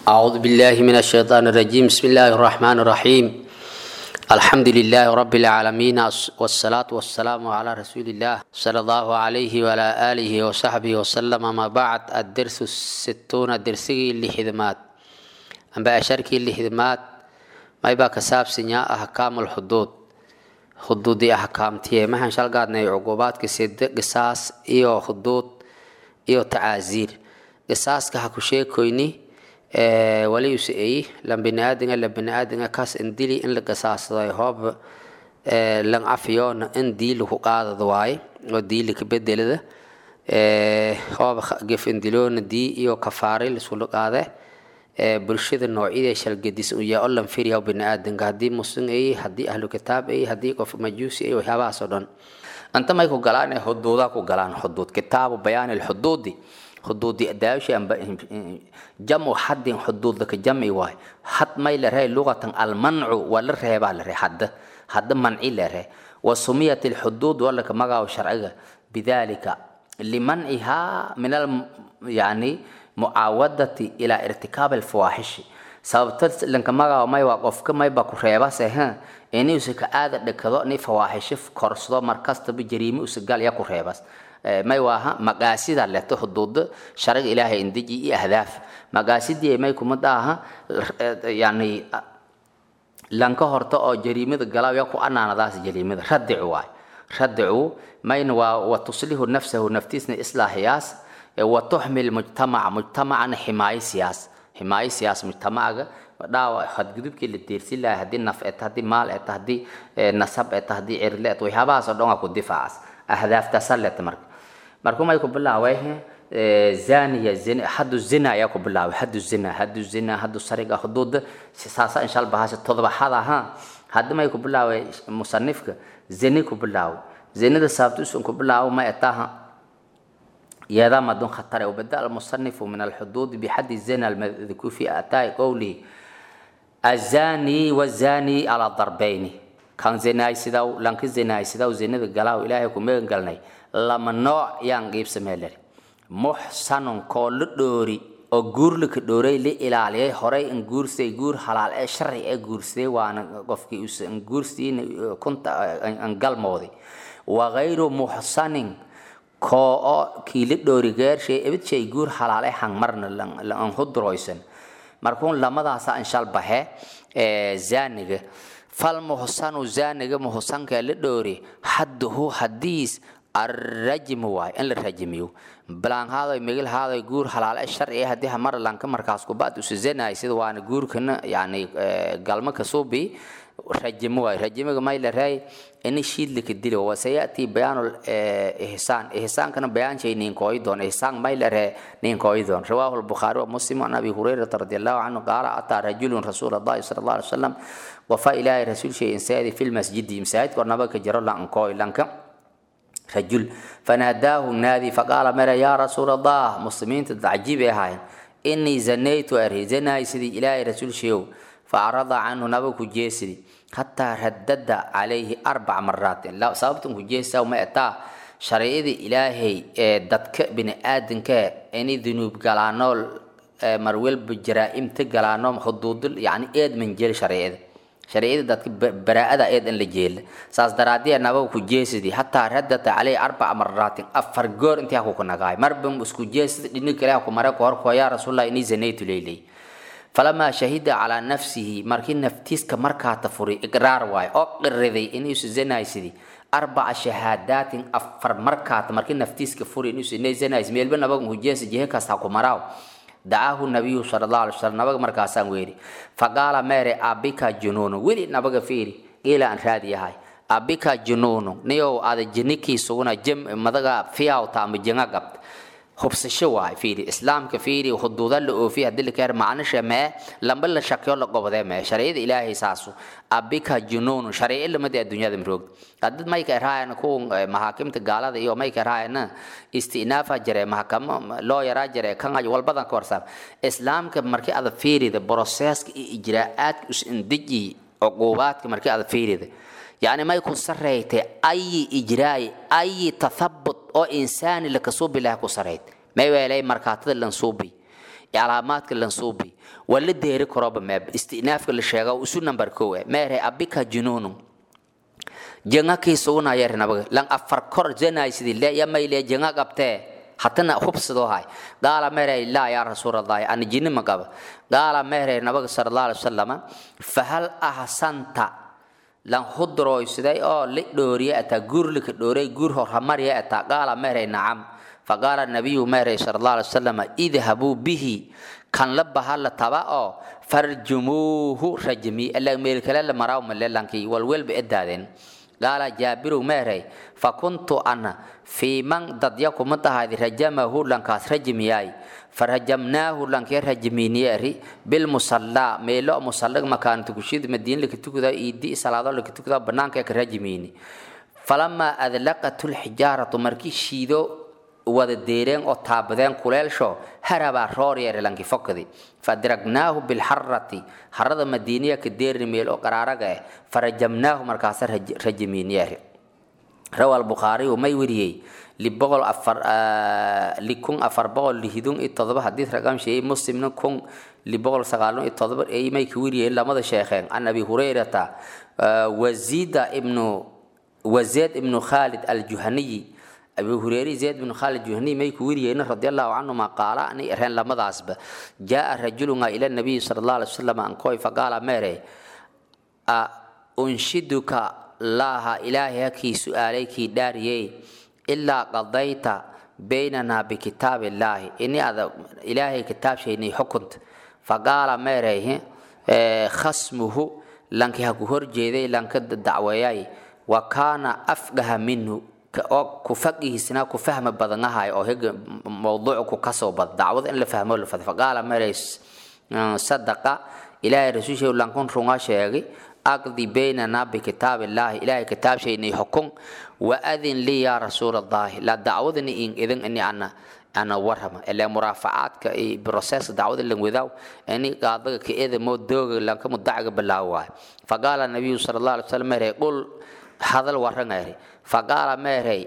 أعوذ بالله من الشيطان الرجيم بسم الله الرحمن الرحيم الحمد لله رب العالمين والصلاة والسلام على رسول الله صلى الله عليه وعلى آله وصحبه وسلم ما بعد الدرس الستون درسي لحدمات أما أشاركي لحدمات ما يبقى كساب سنيا أحكام الحدود حدود أحكام تيه ما هنشال قادنا عقوبات كسيد قصاص إيو حدود إيو تعازير قصاص كحكو شيكويني waliuse eyi lan biniaadinga la biniaadinga kaas in dili in la gasaasado hoob lan cafiyoona in diili ku qaadada waaye oo diili ka bedelada hoob gef indiloona dii iyo kafaari lisula qaade bulshada noocyada shalgadis uyaa oo lan firiya biniaadinka haddii muslim eyi haddii ahlu kitaab eyi haddii qof majuusi eyi waxyaabahaas oo dhan anta may ku galaan xuduudaa ku galaan xuduud kitaabu bayaani lxuduudi xuduudi daawshi amba jamu xadin xuduudlaka jami waay had may la ree lugatan almancu waa la reebaa la ree hadda hadda manci la ree wa sumiyat alxuduud walaka magaaw sharciga bidalika limancihaa min al yani mucaawadati ilaa irtikaab alfawaaxishi sababta lanka magaaw may waa qofka mayba ku reebase ha inuusa ka aada dhakado ni fawaaxisho korsado markastaba jariime usa gal ya ku reebas may waaha maqaasida leto xuduuda shariga ilaahay indiji iyo ahdaaf maqaasidii may kuma daaha yani lanka horta oo jariimada galaaw ya ku anaanadaas jariimada radicu waay radicu mayna waa wa tuslihu nafsahu naftiisna islaahiyaas wa tuxmil mujtamaca mujtamacana ximaayo siyaas ximaayo siyaas mujtamacaga dhaawa xadgudubkii la deersin lahay haddii naf eta haddii maal eta haddii nasab eta haddii cirle et waxyaabahaas oo dhan waa ku difaacas ahdaaftaasa leta marka markuu may ku bilaaway zaniya zina haddu zina ayaa ku bilaaway haddu zina haddu zina haddu sariga xuduuda saasa insha allah bahasha todobaxada ha hadda may ku bilaaway musanifka zini ku bilaawo zinada sababtuusan ku bilaawo ma etaha يا ما دون خطر وبدأ المصنف من الحدود بحد الزنا المذكور في آتاء قوله الزاني والزاني على ضربين kan zinaysidaw lanka zinaysidaw zinada galaaw ilaahay ku megan galnay lama nooc yaan qiibsameeler muxsanun koo la dhoori oo guur laka dhooray la ilaaliyay horay in guursay guur halaal ee sharci ee guursaday waana qofkii usan guursiin kunta an galmooday wa ghayru muxsanin koo oo kii la dhoori geershay ebid shay guur halaal ee hangmarna lan hudroysan markuun lamadaasa inshal bahe zaaniga falmuhsanu zaaniga muhsanka la dhoori xadduhu hadiis arrajmu waay in la rajmiyo balaanhaadoy migilhaadoy guur halaale sharci haddii hamar lanka markaas kubaad usizanaay sida waana guurkana yani galma kasuubi rajimo waay rajimiga may la raay ini shiidlika dili wasayati bayaanu ihsaan ihsaankana bayaanshay ninkooyi doon ihsaan may la ree ninkooyi doon rawaahu lbukhaari wa muslim an abi hurayrata radi allahu canhu qaala ataa rajulun rasuul allahi sala allah alay wasalam wafa ilaahay rasuul shay insaadi fi lmasjidi masaajidka ornaba ka jiro lankooy lanka رجل فناداه النادي فقال مرة يا رسول الله مسلمين تتعجيب هاي إني زنيت أري زنا سيدي إلهي رسول شيو فأعرض عنه نبك جيسدي حتى ردد عليه أربع مرات لا صابتم جيسا وما أتا شريعة إلهي دتك بن آدم ك إني ذنوب قلانول مرويل بجرائم تقلانوم حدود يعني إيد من جيل شريعة شريعة دتك براءة إيد إن لجيل ساس درادية نبو كجيسدي حتى ردت عليه أربع مرات أفر جور أنت أكو كنغاي مربم اسكو جيسد إنك لا أكو مرة كوركو يا رسول الله إني زنيت ليلي فلما شهد على نفسه مركين نفتيس كمركا تفوري إقرار واي أو قرذي إني زناي سدي أربع شهادات أفر مركات مركين نفتيس كفوري إني زناي ميل بنا بقى كجيس جيه كاستاكو مراو دعاه النبي صلى الله عليه وسلم نبغى مركاسان ويري فقال ماري أبيك جنون ويري نبغى فيري إلى أن هذه هاي أبيك جنون نيو هذا جنيكي سونا جم مدغا فيها وتام جنغا قبت hubsasho waay fiiri islaamka fiiri xuduuda la oofiya haddii la keer macnisha mee lamba la shakyo la gobodee mee sharciyada ilaahay saasu abika junuunu sharciyo lamada adduunyada maroog hadid mayka erhaayana kuwa mahaakimta gaalada iyo mayka erhaayana istinaafa jire mahakamo loo yaraa jire kan walbadan ka warsaab islaamka markii ada fiirida broseska iyo ijraa'aadka is-indiji cuquubaadka markii ada fiirida يعني ما يكون سريت أي إجراء أي تثبت أو إنسان لك صوب الله كسريت ما يولي مركات لنصوبي calaamaadka lansuubi waa la deeri karoba meeb istinaafka la sheega isu number kow eh meere abika junuunu jenga kiisuguna yar nabaga lan afar kor zanay sidii le yamayle jenga qabtee hatana hubsadoo hay gaala meere laa yaa rasuulallahi an jinni ma qaba gaala meere nabaga sallallahu alaihi wasallam fahal ahsanta lan hudroysiday oo li dhooriye ata gurlika dhooray gur hor hamarye ata gaala meere nacam faqaala nabiyu meere sallallahu alaihi wasallam idhabuu bihi kan la bahalla taba oo farjumuuhu rajmi alla meel kale la maraw maleelankii walwelba edaadeen qaala jaabiru meerey fakuntu ana fii man dadya kuma tahaadi rajamahu lankaas rajmiyaay farajamnaahu lankee rajmiiniyeeri bilmusallaa meelo musallag makaantu kushid madiin laka tukuda iidi salaado laka tukuda banaanka ka rajmiini falamaa adlaqatu lxijaaratu markii shiido wada deereen oo taabadeen kuleelsho harabaa roor yeere lanki fokadi fadiragnaahu bilxarati harada madiiniya ka deerni meel oo qaraaraga eh farajamnaahu markaasa rajimiin yeere rawa albukhaariyu may weriyey liboqol afar likun afar boqol lihidun iyo todoba xadiis raqam sheeyey muslimna kun liboqol sagaalun iyo todoba ay may ka weriyeen lamada sheekheen can abi hurayrata wazida ibnu wazeed ibnu khalid aljuhaniyi abu hureyre zayd bin khalid juhani may ku weriyeyna radiallahu canhuma qaala ani ereen lamadaasba jaa rajulunga ila nabiyi sala allah alay wasalam ankoy faqaala meere a unshiduka laaha ilaahay hakii su'aalay kii dhaariyey ilaa qadayta baynanaa bikitaab illaahi ini ada ilaahay kitaabshaynay xukunta faqaala meerey khasmuhu lanki haku horjeeday lanka dacweeyay wa kaana afgaha minhu oo ku faqihiisna ku fahma badanahay oo hega mawduuc ku kasoo bad dacwad in la fahmo la fad faqaala marays sadaqa ilaahay rasuushay lankun runga sheegay aqdi baynana bikitaab illaahi ilaahay kitaab shaynay xukun wa adin lii yaa rasuul allahi la dacwadani in idin ini ana ana warrama ilaa muraafacaadka iyo process dacwada lan wadaaw ini qaadaga ka edamo dooga lanka mudacaga bilaawaay faqaala nabiyu sala allah alay wasalam meerey qul hadal warrangayri faqaala meerey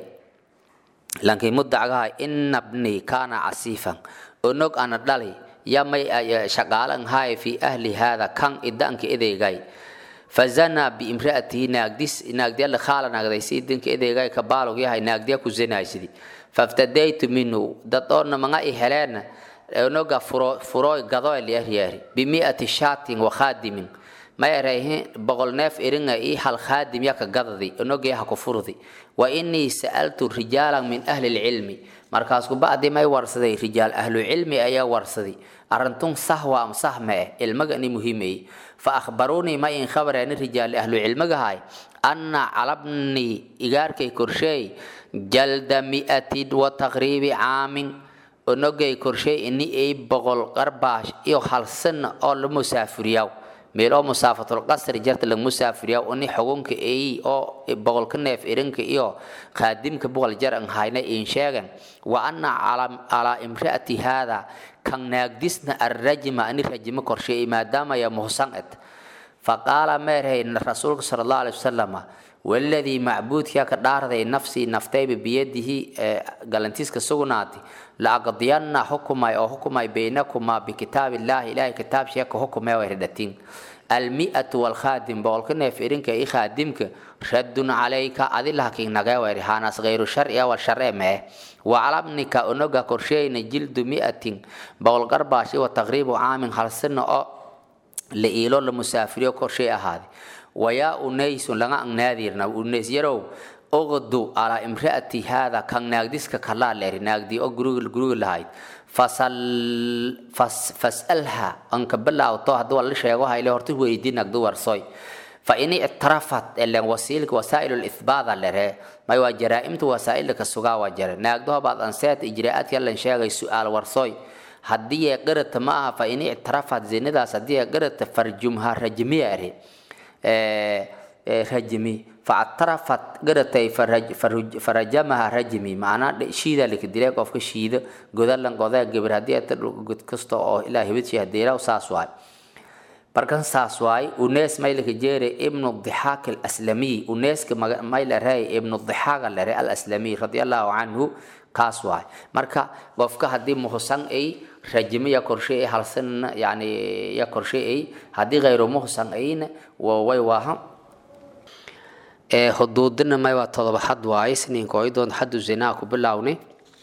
lankii mudacgaha ina bnii kaana casiifan onog ana dhali yamay shaqaalan haay fi ahli haada kan idanka edeygay fazanaa biimraatihi naagdis naagdiya khaala naagdaysi idanka edeygay kabaalog yahay naagdiya ku zanaysidi faftadaytu minhu dad oona manga i heleena onoga furooy gadoy liyaryari bimiati shaatin wa khaadimin mayarayhi boqol neef iringa ii hal khaadim yaka gadadi onogii ha ku furdi wa inii sa'altu rijaalan min ahli lcilmi markaasku bacdi may warsaday rijaal ahlucilmi ayaa warsaday arintun sahwa am sahme eh ilmaga ni muhiimeye fa akhbaruunii ma in khabareeni rijaali ahlucilmigahay anna calabnii igaarkay korsheey jalda mi'atin wa taqriibi caamin onogay korsheey ini ay boqol qarbaash iyo hal sana oo la musaafiriyaw meel oo musaafatul qasri jarta la musaafiriya uni xugunka eey oo boqolka neef irinka iyo qaadimka boqol jar an hayna in sheegan wa anna calaa imraati haada kan naagdisna arrajma ani rajima korsheey maadaama ya muhsan et faqaala meerhay rasuulka sala allahu alaihi wasalama waladii macbuudkaa ka dhaarday nafsii naftayba biyadihi galantiiska sugnaati laaqdiyanna xukumay oo xukumay baynakumaa bikitaab illaahi ilaahay kitaab sheeka xukumee way radhatiin almi'atu walkhaadim boqolka neef irinka i khaadimka raddun calayka adilahakin nagee wayri haanaas gayru sharciya wal sharce mee wacalabnika onoga korsheyna jildu mi'atin boqol garbaashi wa taqriibu caamin halsina oo la iilo la musaafiriyo korshey ahaade wayaa unaysun laga angnaadirna unays yarow oqdu alaa imraati haada kan naagdiska kalaa leeri naagdii oo guriga guriga lahayd fasalha anka bilaawto haddii waa la sheego hayle horta weydii nagdu warsoy fa in ictarafat elen wasiilka wasaa'il lithbaada lere may waa jaraa'imta wasaa'ilka sugaa waa jare naagdo baad anseet ijraa'aadka lan sheegay su'aal warsoy haddii ee qirata ma aha fa in ictarafat zinadaas haddii ee qirata farjumha rajmiya eri rajmi factarafat garatay farajamaha rajmi macnaa shiida lika dilay qofka shiida godalan godaa gabar haddii ata god kasta oo ilaa hibadshi hadeelaw saas waay markan saas waay unees maylaka jeere ibnu dixaak alaslamiy uneeska mayla rey ibnu dixaaga lere alaslamiy radiallahu canhu kaas waay marka qofka haddii muhsan ay rajimo ya korshe ay halsan yani ya korshe ay haddii khayru muhsan ayna way waaha huduudina may waa todoba xad waaye siniinka oo doon xaddu zinaa ku bilaawni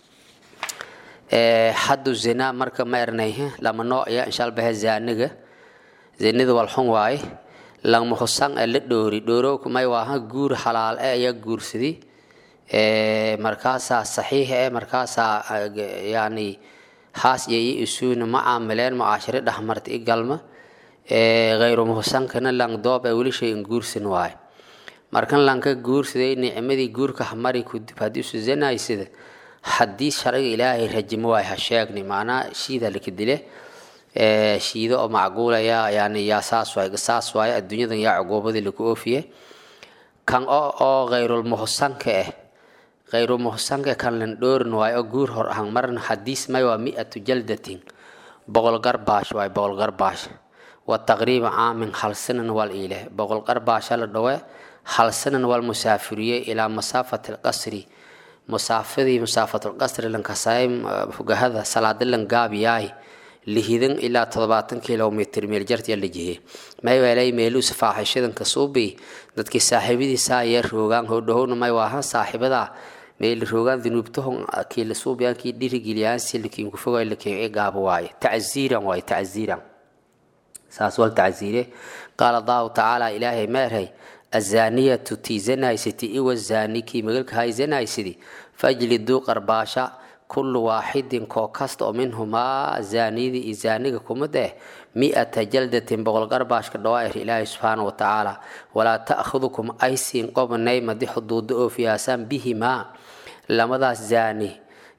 xaddu zinaa marka ma ernay lama noocya inshalbahe zaaniga zinida walxun waaye langma husan ee la dhoori dhoorowka may waaha guur xalaal e ayaa guursadi markaasaa saxiix e markaasaa yani haas iyo isuuna ma caamileen mucaashiro dhexmarta i galma khayru muhusankana lang doob ee weli shay in guursan waaye markan lanka guursaday nicmadii guurka hamari kudib haddii isu zanaysida haddii sharciga ilaahay rajimo waay ha sheegni macnaa shiida laka dile shiido oo macquulaya yani yaa saas waay saas waaye adduunyadan yaa cuquubadii laku oofiye kan oo oo khayrulmuhsanka ah khayrulmuhsanka kan lan dhoorin waaye oo guur hor ahan marna xadiis may waa mi-atu jaldatin boqol garbaash waay boqol garbaash wa taqriiba caamin hal sanan wal iile boqol garbaasha la dhawe hal sanan wal musaafiriye ilaa masaafati alqasri musaafadii musaafatulqasri lankasay fugahada salaada lan gaabiyaay lihidan ilaa toddobaatan kilomitr meel jartiya la jihe may weelay meeluus faaxishadanka suubi dadkii saaxiibadiisa ayaa roogaan hodhahowna may waahan saaxiibada meel roogaan dunuubtahon kii la suubiyaan kii dhirigiliyaan si lakiin kufoga lakiin gaabo waaye tacziiran waaye tacziiran saas wal tacziire qaala allahu tacaala ilaahay meerhay azaaniyatu tii zanaysati iwa zaani kii magalka hay zanaysidi fajliduu qarbaasha kullu waaxidin koo kasta oo minhumaa zaaniyadii iyo zaaniga kumid eh mi-ata jaldatin boqol garbaashka dhawaa'ir ilaahi subxaana wa tacaala walaa ta'khudukum aysiin qobanay madi xuduuda oo fiyaasaan bihimaa lamadaas zaani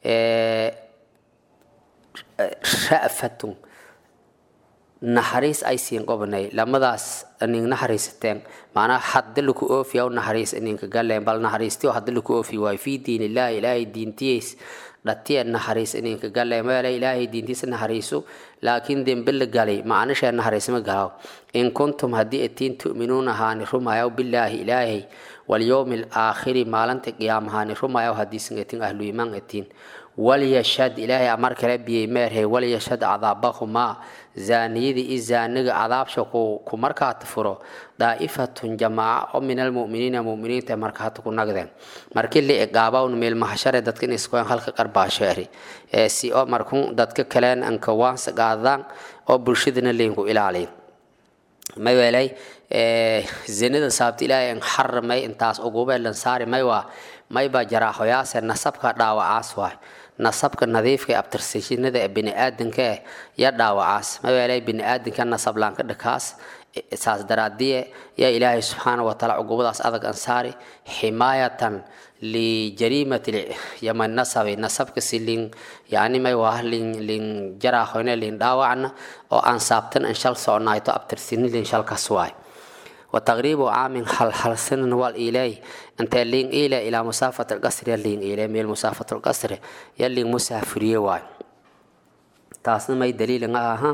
ra'fatun naxariis ay siin qobanay lamadaas nin naxariisateen macnaha hadda laku oofiya u naxariis ninka galeen bal naxariistiyo hadda laku oofi waayo fii diin illaahi ilaahay diintiyeys dhatiya naxariis ninka galeen meela ilaahay diintiisa naxariiso laakiin dembe la galay macnashee naxariisma galaw in kuntum haddii atiin tu'minuuna ahaani rumayaw bilaahi ilaahay walyowmi alaakhiri maalinta qiyaamahaani rumayaw haddiisan atiin ahlu imaan atiin walyashhad ilaahay amar kala biyey meerhay walyashhad cadaabahumaa zaaniyadii i zaaniga cadaabsha ku markaata furo daa'ifatun jamaaca oo min almu'miniina mu'miniinta markaata ku nagdeen markii la iqaabawn meel mahashare dadka in iskoen halka qarbaasheeri si oo markun dadka kaleen anka waansa qaadaan oo bulshadana leynku ilaaliy may weelay zinada saabta ilaahay an xaramay intaas ugube lansaari may waa maybaa jaraaxoyaase nasabka dhaawacaas waay nasabka nadiifka ee abtirsashinada ee biniaadanka eh ya dhaawacaas maweelay biniaadanka nasablaanka dhakaas saas daraadiye yaa ilaahay subxaana wataala cugubadaas adag ansaari ximaayatan lijariimati yaman nasabi nasabka si lin yani may waa lin lin jaraaxoyne lin dhaawacna oo aan saabtan an shal soconayto abtirsini lin shalkas waay وتقريب عام حل حل سن والإلي أنت لين إلى إلى مسافة القصر يلين إلى ميل مسافة القصر يلين مسافرية واي تاسنا ما دليل ها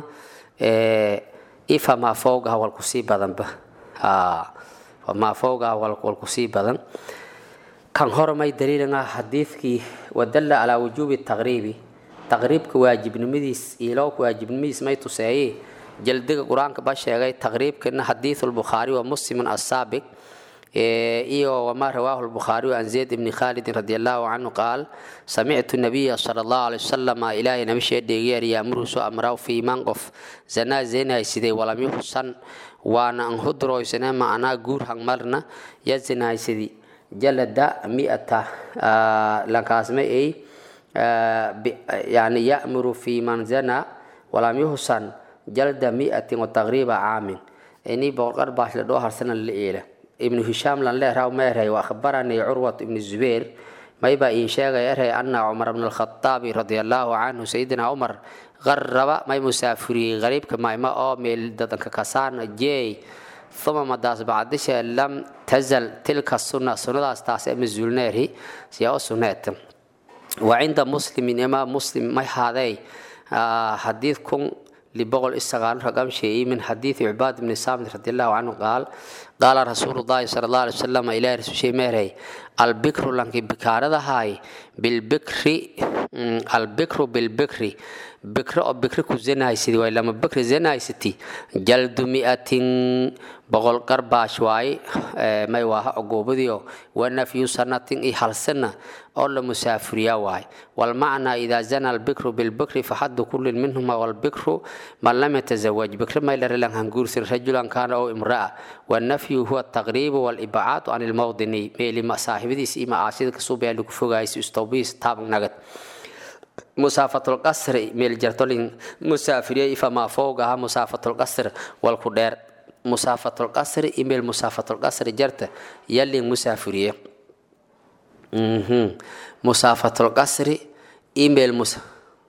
إيه ما فوقها والكسي بدن به آه وما فوقها والكسي بدن كان هور ما دليل حديثك ودل على وجوب التغريب تغريبك واجب نمديس إيلوك واجب نمديس ما يتسايه jaldiga qur-aanka ba sheegay taqriibkana xadiidu lbukhaari wa muslimun asaabiq iyo wamaa rawaahu lbukhaariyu an zayd ibni khaalidin radi allahu canhu qaal samictu nabiya sala allahu alay wasalam ilaahay nabishee dheegeer yaamuru soo amraw fiiman qof zanaa zinaysiday walam yuxsan waana an hudroysane macnaa guur hangmarna ya zinaysidi jalada mi'ata lankaasma ay yani ya'muru fi man zana walam yuhsan jalda mi'atin wa taqriiba caamin ini boqolqar baash la dhoo harsana la eela ibnu hishaam lan leeraw meerhay wa akhbarani curwat ibnu zubeer mayba iin sheegay erhay ana cumar bn alkhataabi radia allahu canhu sayidina cumar qarraba may musaafuriyey qariibka mayma oo meel dadanka kasaan jeey uma madaas bacdishe lam tazal tilka sunna sunnadaas taas ee mazuulneerhi siyaa u sunneeta wa cinda muslimin imaam muslim may haadey xadiid kun لبغل استغال رقم شيء من حديث عباد بن صامت رضي الله عنه قال قال رسول الله صلى الله عليه وسلم إلى رسول شيء مهري البكر لنك بكارة هاي بالبكر البكر بالبكر بكر أو بكر كزناي سيدي ولا ما بكر زناي ستي جلد مئة بغل قرباش واي ما يواها عقوبديو ونفي سنة إي حال سنة أو مسافريا واي والمعنى إذا زنى البكر بالبكر فحد كل منهما والبكر من لم يتزوج بكر ما يلر لن هنقول رجلا كان أو امرأة والنفي هو التغريب والإبعاد عن الموطن ميلي ما صاحبتي سيما عاشد كسوبيا لكفوغايس استوبيس تاب نغت مسافة القصر ميل جرتولين مسافرية فما فوقها مسافة القصر والكدير مسافة القصر إيميل مسافة القصر جرت يلي مسافرية مسافة القصر إيميل مس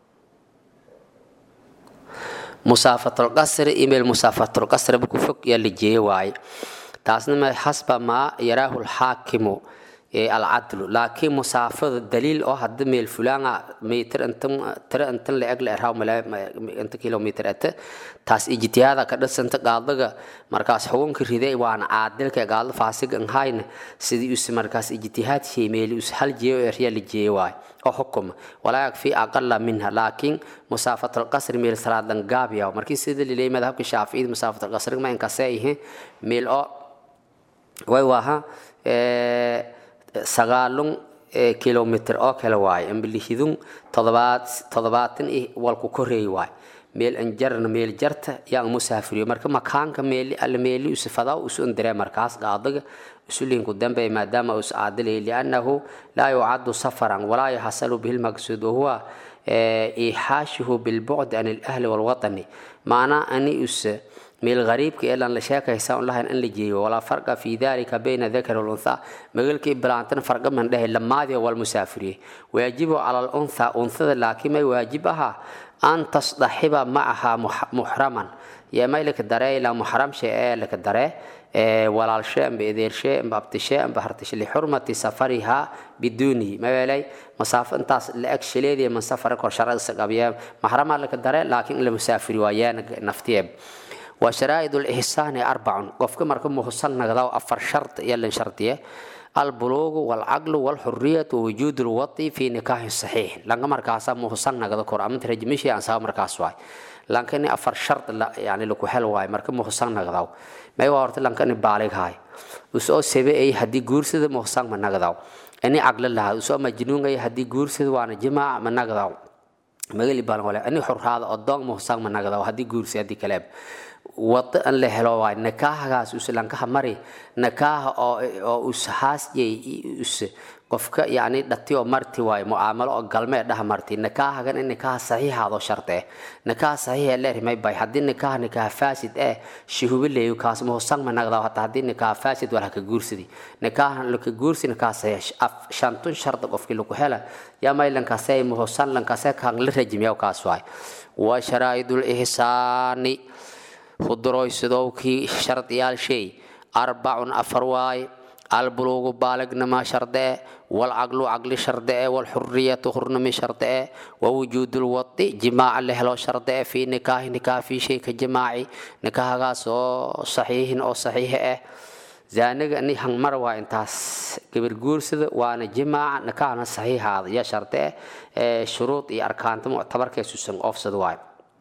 مسافة القصر إيميل مسافة القصر بكفك يلي جي واي تاسنا حسب ما يراه الحاكم العدل لكن مسافة دليل أو حد ميل فلان متر أنتم ترى أنتم لأجل إرهاو ملا أنت كيلومتر أنت تاس اجتهاد كده سنت قاعدة مركز حكم كريدة وان عادل كقاعدة فاسق إن هاين سيدي يس مركز اجتهاد شيء ميل يس هل جيو إرهيا اللي واي أو حكم ولا يكفي أقل منها لكن مسافة القصر ميل صلاة دنقابيا ومركز سيدي اللي مذهب الشافعي مسافة القصر ما إنكسيه ميل أو way waaha sagaalun kilomitr oo kale waaye ambilihidun todobaad toddobaatan i walku koreey waaye meel anjarna meel jarta yaan musaafiriyo marka makaanka meeli alle meeli usifadaa usu indire markaas qaadaga usulinku dambe maadaama us aadilay liannahu laa yucadu safaran walaa yaxasalu bihi lmaqsuud wahuwa iixaashuhu bilbucd an alahli walwatani maanaa ani us meel غريبك إلا أن لشاك يساون لها أن لجيه ولا فرق في ذلك بين ذكر والأنثى مقلك إبلانتنا فرق من ده الماضي والمسافرين ويجب على الأنثى أنثى لكن ما يواجبها أن تصطحب معها محرما يا ما لك الدري لا محرم شيء لك الدري ولا الشيء بإذير شيء بابت شيء بحرتش لحرمة سفرها بدوني ما يلي مسافة انت لأكش ليدي من سفرك وشرع السقابية محرم لك الدري لكن المسافر ويانا نفتيب وشرائط الإحسان أربع قفك مركب محسن نغضاو أفر شرط يلن شرطية البلوغ والعقل والحرية ووجود الوطي في نكاح صحيح لانك مركاسا محسن نغضا قرآن ترجمشي عن سوا مركاس واي لانك أفر شرط لا يعني لكو حل واي مركب محسن نغضاو ما يوارت لانك بالغ هاي وسو سبي أي هدي قرسد محسن من نغضاو أني عقل لها وسو مجنون أي هدي قرسد وانا جماع من نغضاو مغلي بالغ أني حر هذا أدون محسن من نغضاو هدي قرسد هدي كلاب wado an la helo waay nakaahagaas uslankaha mari nakaaha oo oo ushaasjay us qofka yani dhati oo marti waay mucaamalo oo galmee dhaha marti nakaahagan in nikaaha saxiixaadoo sharte nikaaha saxiixa leerimay bay haddii nikaaha nikaaha faasid eh shuhubi leeyo kaas muhusan ma nagdaa hataa haddii nikaaha faasid wala ka guursidi nikaaha laka guursi nikaaha saxiix shantun sharda qofkii lagu hela yaa may lankaasee muhusan lankaasee kaan la rajimiyaa kaas waay wa sharaa'idul ihsaani fudroysadowkii shardiyaal shay arbacun afar waaye albuluugu baalignima shardee walcaqlu caqli shardee walxuriyatu hurnimi shardee wawujuudulwadi jimaaca la helo shardee fii nikaahi nikaah fii shayka jimaaci nikaahagaas oo saxiixin oo saxiixa ah zaaniga ni hangmar waa intaas gabar guursada waana jimaaca nikaahna saxiixaada iyo shardee shuruud iyo arkaanta muctabarkee susan oofsada waaye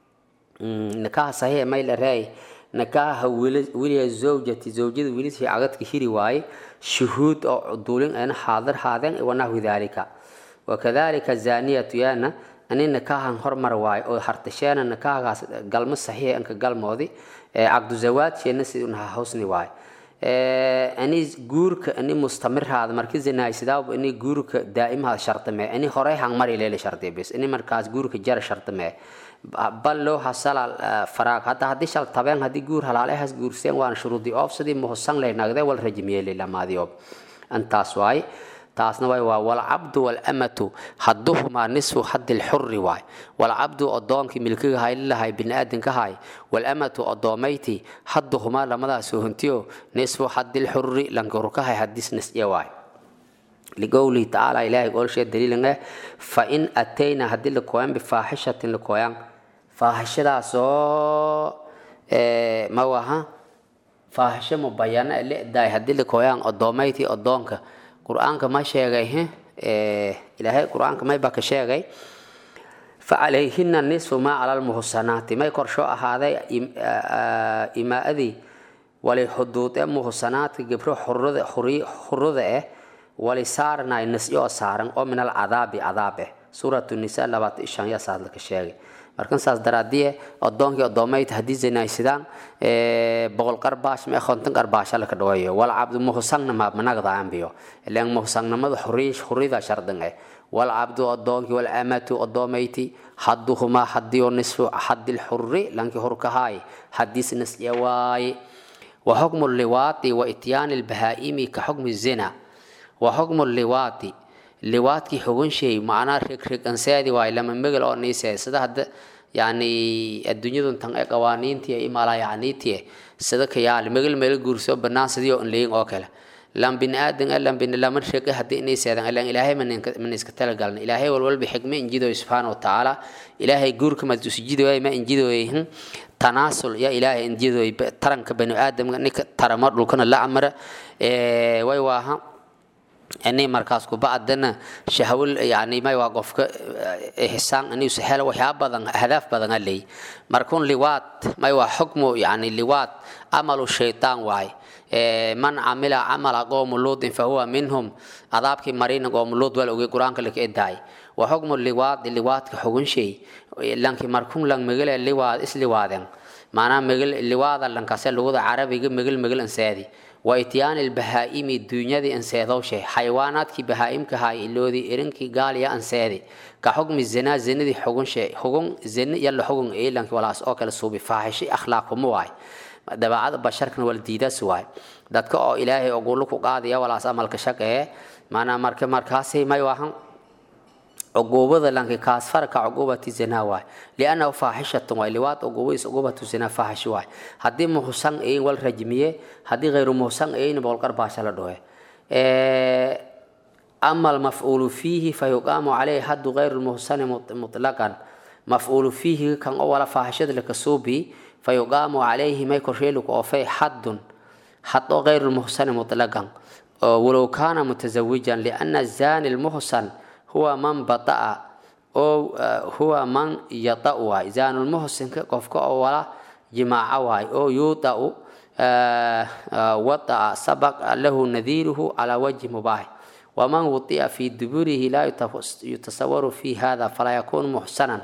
nikaha saxiix may la raay nikaha weliya zawjati zawjada wiilishii cagadka hiri waaye shuhuud oo duulin ayna xaadir haadeen wanaxwi daalika wakadalika zaaniyatu yaana ani nikahan hormar waaye oo hartasheena nikahagaas galmo saxiix anka galmoodi caqdu zawaadkeena sidunha hawsni waaye ani guurka ani mustamiraada marki zinaaysidaaba ani guurka daa'imaha shartame ani horey hangmari leele shartiya bis ani markaas guurka jara shartame bal loo hasala faraag hadda haddii shal tabeen haddii guur halaalehaas guurseen waana shuruudii oofsadii muhusan lay nagdee wal rajmiyey lamaadii intaas waay taasna waay waa walcabdu walamatu hadduhumaa nisfu haddi lxuri waay walcabdu odoonkii milkiga haylilahay biniaadanka hay walamatu odoomayti hadduhumaa lamadaas sohontiyo nisfu haddi lxuri lankarukahay hadis nisye waay liqowlihi tacaala ilaahay golshee daliilan eh fa in atayna haddii lakooyan bifaaxishatin lakooyan faahishadaasoo ma waha faahisho mubayana ledaay haddii lakooyaan odoomayti odoonka qur-aanka ma sheegay ilaahay qur-aanka mayba ka sheegay facalayhina nisfu maa cala lmuhsanaati may korsho ahaaday imaa-adii wali xuduud ee muhsanaadka gebro xurada eh wali saarnay nisyo saaran oo min alcadaabi cadaab eh suurat nisa labaatan iyo shan yasaad laka sheegay markan saas daraadiye odoonkii odoomayta haddii zinaysidaan boqol qarbaash mee konton qarbaasha laka dhawayo wal cabdu muhsangna maabmanagdaanbiyo ilan muhsangnimada xurida shardan eh wal cabdu odoonkii wal amatu odoomayti hadduhumaa hadiyo nisfu hadil xurri lanki hurkahaay hadiis nisye waaye wa xukmu liwaati wa ityaani lbahaa'imi ka xukmi zina wa xukmu liwaati liwaadkii xugun shay macnaa regreganseedi waay lama megel oo niisee sida hadda yani adduunyadun tan ee qawaaniintii imala yacniitii sida ka yaali megel meel guurso banaan sidii oo leeyin oo kale lan bin aadan lan bin lama rege haddii niiseedan ilan ilaahay man iska talagalna ilaahay walwalba xigme injidoy subxaana watacaala ilaahay guurka masujidoy ma injidoyhin tanaasul ya ilaahay injidoy taranka bani aadamka ninka taramo dhulkana la amara way waaha ini markaas kubacdana shahwal yani may waa qofka ihsaan inuusa helo waxyaaba badan ahdaaf badan a leey markun liwaad may waa xukmu yani liwaad amalu shaytaan waay man camila camala qowmu luudin fahuwa minhum adaabkii marina qowmu luud wal ogey qur-aanka laka edaay wa xukmu liwaadi liwaadka xugun shay lanki markun lang megel liwaad isliwaaden maanaa megel liwaada lankase luguda carabiga megel megel ansaadi wa ityaani lbahaa'imi duunyadii anseedowshe xayawaanaadkii bahaa'imka haay iloodii irinkii gaaliya anseedi ka xugmi zinaa zinadii xugunshe xugun zina yalla xugun eelanki walaas oo kale suubi faaxishay akhlaaquma waay dabeecada basharkana wala diidaas waay dadka oo ilaahay ogulu ku qaadaya walaas amalka shaqee maanaa marka markaasay may waahan عقوبة لانك كاس فرق عقوبة الزنا واي لأنه فاحشة واي لوات عقوبة عقوبة الزنا فاحش واي هدي محسن إيه والرجمية هدي غير محسن إيه نبغى قرباش على دوه أما المفعول فيه فيقام عليه حد غير المحسن مطلقا مفعول فيه كان أول فاحشة لك صوبي فيقام عليه ما يكرشيلك أو في حد حتى غير المحسن مطلقا ولو كان متزوجا لأن الزاني المحسن هو من بطأ أو هو من يطأ واي زان المحسن قفك أولا جماعة واي أو يوطأ وطأ سبق له نذيره على وجه مباح ومن وطئ في دبره لا يتصور في هذا فلا يكون محسنا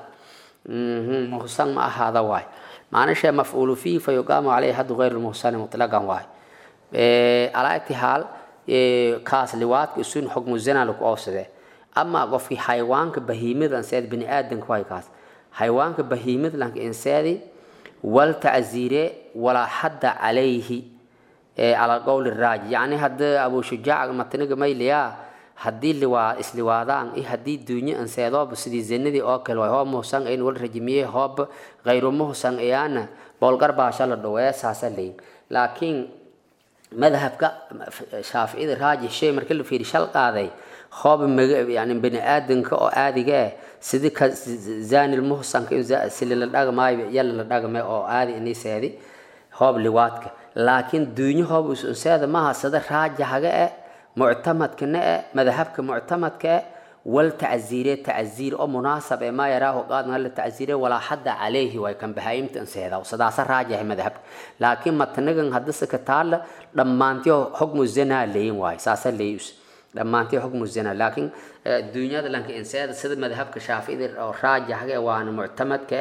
محسن مع هذا واي معنى شيء مفعول فيه فيقام عليه حد غير المحسن مطلقا واي على اتحال كاس لوات يسون حكم الزنا لك أوسده ama qofkii xayawaanka bahiimada anseed bini aadanka waay kaas xayawaanka bahiimada lanka inseedi wal tacziire walaa xadda calayhi cala qowli raaji yacni hadda abu shujaaca mataniga mayliyaa haddii liwaa isliwaadaan iyo haddii duunyo anseedooba sidii zinadii oo kale waay hoo muhsan ayn wal rajimiye hoob hayru muhsan ayaana boolgar baasha la dhowee saasa leyin laakiin madhabka shaaficida raaji shay marka la fiiri shal qaaday hoob yani bani aadanka oo aadiga ah sidii ka zani lmuhsanka sili la dhagmaayo yalla la dhagme oo aadi iniseedi hoob liwaadka laakiin duunyo hoob usunseeda maaha sida raajahaga eh muctamadkana eh madhabka muctamadka eh wal tacziire tacziir oo munaasab ee maa yaraahu qaadna la tacziire walaa xadda calayhi way kan bahaayimta anseeda sidaasa raajahay madhabka laakiin matanagan haddase ka taalla dhammaantiyo xukmu zinaa leeyin waayo saasa leeyus dhammaantay xukmu zina laakiin duunyada lanka inseeda sida madhabka shaaficida oo raajaxga waana muctamadka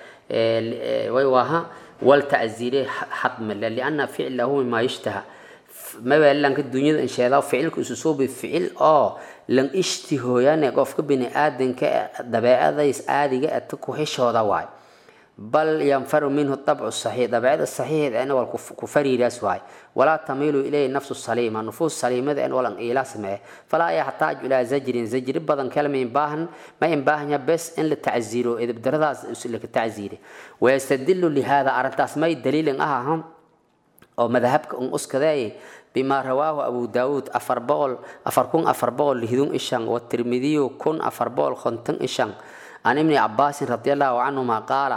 eh way waaha wal tacziire xadmale lianna ficlahu mima yishtaha maba lanka duunyada insheeda ficilka isu soo bi ficil oo lan ishtihooyane qofka bini aadanka dabeecadays aadiga ata ku heshooda waay bal yanfaru minhu dabcu saxiix dabeecada saxiixda en wal ku fariiraas waay walaa tamiilu ilayhi nafsu saliima nufuus saliimada en walan iila sameeye falaa yaxtaaju ilaa zajrin zajri badan kalma inbaahan ma inbaahanya bes in la tacziiro edabdaradaas laka tacziire wayastadilu lihada arrintaas may daliilin ah ahan oo madhabka un uskadeeye بما رواه أبو داود أفر بول أفر كون أفر بول لهدون إشان والترمذي كون أفر بول خنتن إشان عن ابن عباس رضي الله عنهما قال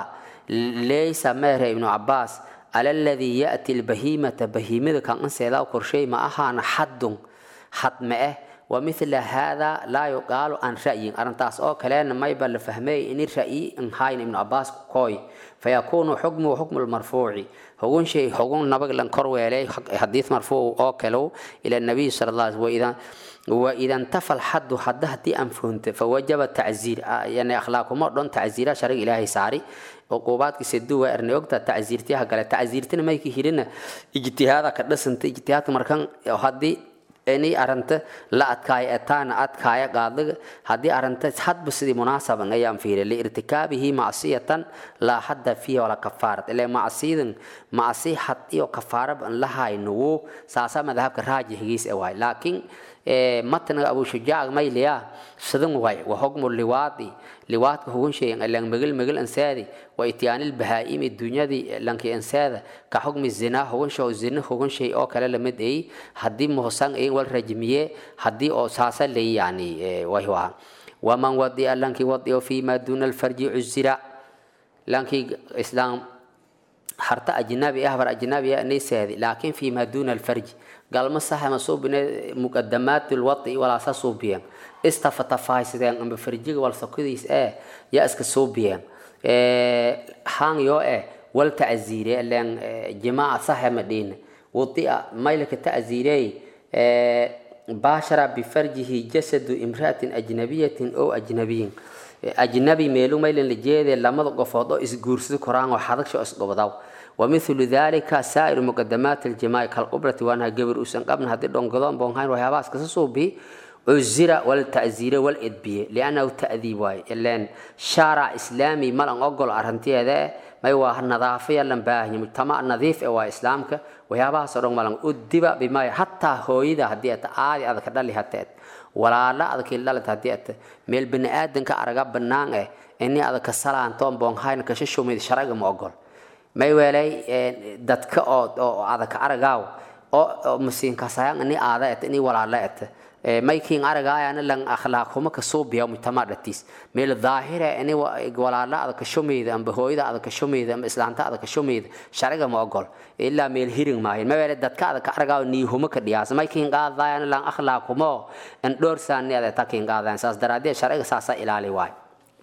laysa meere ibnu cabaas ala aladii ya'ti lbahiimata bahiimada kan anseedaa korshay ma ahaana xaddun xad ma eh wamithla hada laa yuqaalu an ra'yin arrintaas oo kaleena mayba la fahmay ini ra'yi inhayn ibnu cabaas koy fayakuunu xukmuhu xukmu lmarfuuci hugun shay hugun nabag lan kor weelay xadiis marfuuc oo kalow ila nabiy sala allah waida وإذا انتفى الحد حد هدي أنفنت فوجب التعزير يعني أخلاقهم دون تعزيرا شرع إلهي ساري عقوبات كسدو وإرن وقت تعزير تيها قال تعزير تنا ما يكهرنا اجتهاد كدسنت اجتهاد مركان هدي inay arrinta la adkaayo etaana adkaaya qaadaga haddii arrinta hadba sidii munaasaban ayaan fiiriya liirtikaabihi macsiyatan laa hadda fiiha walaa kafaarat ilaa macsiyadan macsi had iyo kafaaraba an la haynugu saasaa madhabka raajixigiis e waay laakiin matnaga abu shujaac mayliya sidan waay wa hukmu liwaadi liwaadka hugun sheegan alang megel megel ansaadi wa ityaanil bahaa'imi dunyadii lanki ansaada ka xukmi zinaa hugun shoo zina hugun shay oo kale lamid ay haddii muhsan ay wal rajmiye haddii oo saasa lay yani way waa waman wadi'a lanki wadi'o fiima duuna alfarji cuzira lanki islaam harta ajnabi ah bar ajnabi ah naysaadi laakiin fiima duuna alfarji galma saxa ma suubine muqadamaat alwadi walaa sa suubiyeen istafata faaysideen amba farjiga wal sokodiis ee yaa iska suubiyeen haan yoo eh wal tacziire leen jamaaca saxa ma dhiine wadi'a maylka tacziirey baashara bifarjihi jasadu imra'atin ajnabiyatin oo ajnabiyin ajnabi meelu maylan la jeedee lamada qofood oo isguursada koraan oo xadagsho isgobdaw ومثل ذلك سائر مقدمات الجماع كالقبلة وانها قبر أسان قبل هذه دونقضان بونهاين وهي باس كسسو بي عزيرة والتعزيرة والإدبية لأنه تأذيب واي لأن شارع إسلامي ملان أقول أرهنتي هذا ما هو النظافة لن باهي مجتمع نظيف هو إسلامك وهي باس رون ملان أدب بما حتى هو إذا هديت آدي هذا كدالي هتات ولا لا هذا كلا هديت ميل بني آدم كأرقاب بنان إني هذا كسلان توم بونهاين كششو ميد شرق مؤقل may weelay dadka oo oo adag aragaaw oo musiinkasayaan ini aada et ini walaala et maykiin aragaayana lan akhlaaq huma ka soo biya mujtama dhatis meel daahira ini walaala adag ka shumeeyda amba hooyada adag ka shumeeyda amba islaanta adag ka shumeeyda shariga ma ogol ilaa meel hiring maahin may weelay dadka adag ka aragaaw nii huma ka dhiyaas maykiin qaadaayana lan akhlaaq huma en dhoorsaani adag takiin qaadaan saas daraadee shariga saasa ilaali waay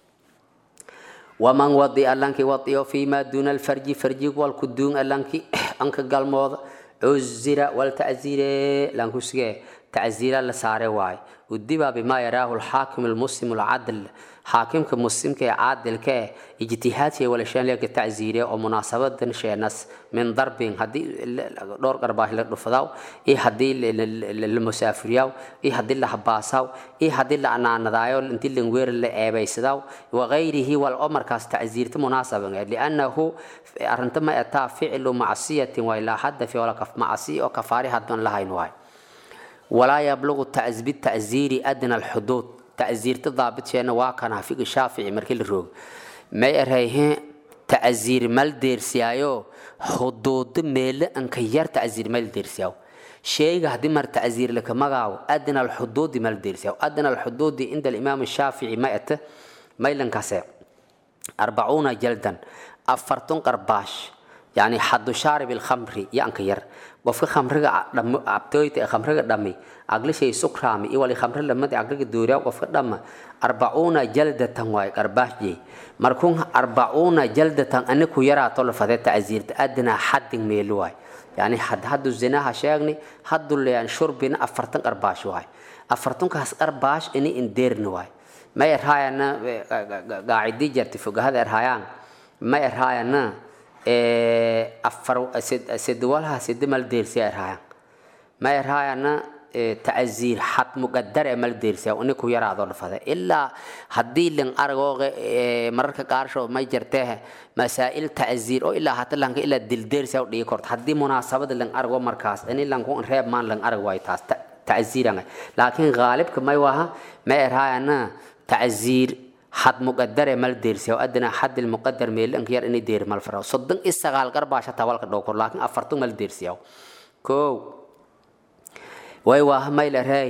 waman wadi allankii wadiyo fiima duuna alfarji farjig walkuduun allankii anka galmooda cuzira waltaczire lankusige taczira la saare waaye udiba bimaa yaraahu alxaakim almuslim alcadl xaakimka muslimka ee caadilka eh ijtihaadkiya walashaanleeka tacziire oo munaasabadan sheenas min darbin haddii dhowr qarbaahi la dhufadaw iyo haddii la musaafiriyaw iyo haddii la habaasaw iyo haddii la anaanadaayo intii langweer la ceebaysadaw wagayrihi wal oo markaas tacziirta munaasaban liannahu arrinta ma ataa ficlu macsiyatin waa ilaa hadda fi wala macsi oo kafaari hadban lahayn waay walaa yablugu bitacziiri adna alxuduud تعزيرت ضابط شينا واكنا فيك الشافعي مركل الروج ما يرهيه تعزير مال دير سيايو حدود ميل انك ير تعزير مال دير سياو شيء هدي مر تعزير لك مغاو أدنى الحدود مال دير سياو أدنى الحدود عند الإمام الشافعي ما يت ما يلنكسر أربعون جلدا أفرتون قرباش يعني حد شارب الخمر يانك ير qofka khamriga cabtooyta ee khamriga dhami aglishay sukraami iyo wali khamri lamadi agliga duuriya qofka dhama arbacuuna jaldatan waay qarbaashjey markun arbacuuna jaldatan ani ku yaraato lafadee tacziirta adnaa xaddin meelu waay yani had haddu zinaha sheegni haddu leyan shurbina afartan qarbaash waay afartankaas qarbaash ini indeerni waay ma erhaayana gaacidii jarti fogahada erhaayaan ma erhaayana afar sedwalaha sede mal deersiya erhayan ma erhayana tacziir xad muqadar ee mal deersiya ini ku yaraado dhafada ilaa haddii lin aragooga mararka qaarsho may jartee masaa'il tacziir oo ilaa hata lanka ilaa dildeersiya dhigi korto haddii munaasabada lin arago markaas ini lanku reeb maan lin arag waayo taas tacziiranga laakiin gaalibka may waha ma erhayana tacziir حد مقدر مال ديرسي او ادنى حد المقدر ميل انك ير اني دير مال فرا صدن استغال قرباشا تاولك دوكور لكن افرتو مال ديرسي او كو واي واه ميل راي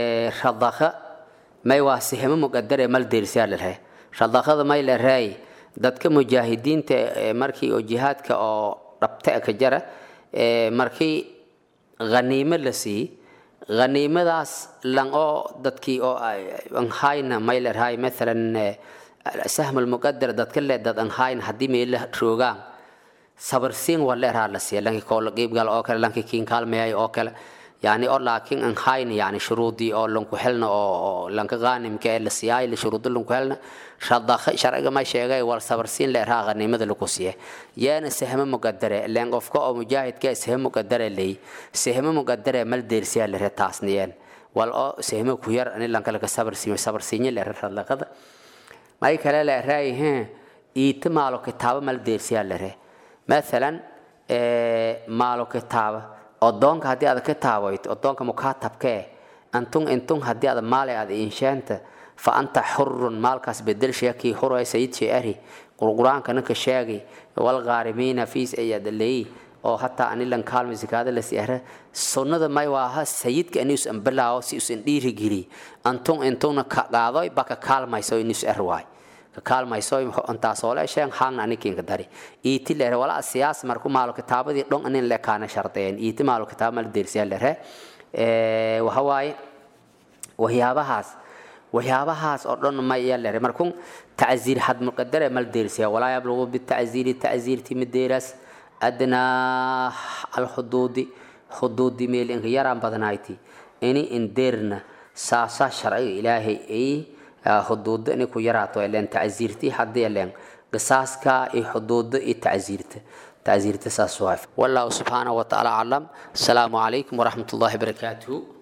شضخه ما يواسهم مقدر مال ديرسي لله شضخه ميل راي dadka mujaahidiinta markii oo jihaadka oo dhabta ka jara markii haniimo la siiyey haniimadaas lan oo dadkii oo anhayna maylerhay maalan sahm lmuqadar dadka le dad anhayn haddii meela roogaan sabarsiin waa leerhaa la siiya lankii koola qiibgal oo kale lankii kiin kaalmeeyay oo kale yani oo laakiin anhayn yani shuruudii oo lanku helna oo lanka qaanimka ee la siyaay la shuruudo lanku helna shadakha sharciga ma sheegay wal sabarsiin leerhaa qaniimada lagu siiya yaana sahmo muqadare leen qofka oo mujaahidka sahmo muqadare leey sahmo muqadare mal deersiya leer taasniyeen wal oo sahmo ku yar ani lanka laga sabarsiin sabarsiin leer radlaqada may kale leeray hee iita maalo kitaabo mal deersiya leer مثلا maalo kitaaba odoonka haddii aad kitaaboyto odoonka mukaatabkee antun intun haddii aad maale aad inshaanta fa anta xurun maalkaas bedel sheekii huray sayid sheeri qurquraanka ninka sheegay walqaarimiina fiis ayaad leeyi oo hataa anilan kaalmi zikaada la siyaara sunnada may waaha sayidka anius ambalaawo si usan dhiirigeli antun intuna ka qaadoy baka kaalmayso inus erwaay kaalmayso intaasoo le sheen haangna anikinka dari iiti lere wala siyaas marku maalo kitaabadii dhon anin le kaana shardeyen iiti maalo kitaaba mal deersiya lere waxa waaye waxyaabahaas waxyaabahaas oo dhan ma iya lere markun tacziir had muqadare mal deersiya walaa yablugu bitacziiri tacziirti mideeras adnaa alxuduudi xuduudi meel inka yaraan badnayti ini indeerna saasaa sharciga ilaahay ay xuduudo inay ku yaraato leen tacziirti haddii leen qisaaska iyo xuduudo iyo tacziirta tacziirta saas waa wallahu subxaanahu watacaala aclam asalaamu calaykum waraxmat ullahi barakaatuhu